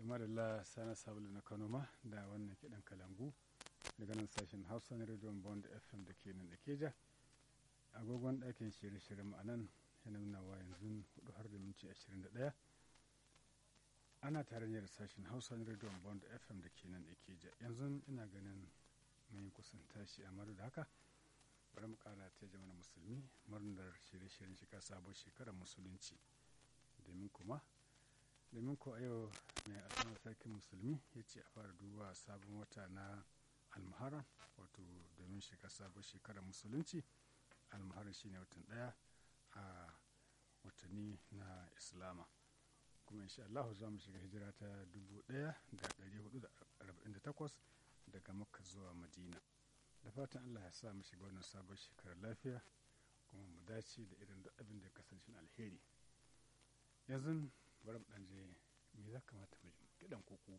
madalla sana sabulu na kano ma da wannan kiɗan kalangu daga nan sashen hausa na rediyon bond fm da ke nan da keja agogon ɗakin shirye-shirye ma'anan yana nuna wa yanzu hudu har da minti ashirin da ɗaya ana tare da sashen hausa na rediyon bond fm da ke nan da keja yanzu ina ganin mai kusan tashi a da haka bari mu kara ta jama'a musulmi murnar shirye-shiryen shiga sabon shekarar musulunci domin kuma domin ko a yau mai alfawar sarkin musulmi ya ce a fara duba sabon wata na almuharam wato domin shiga sabon shekarar musulunci almuharam shine watan daya a watanni na islama kuma insha Allah za mu shiga hijira ta 1448 daga makka zuwa madina da fatan Allah ya sa mu shiga wannan sabon shekarar lafiya kuma mu dace da irin duk abin da ya kasance alheri yanzu bari mu dan je me za kamata mu kidan kuku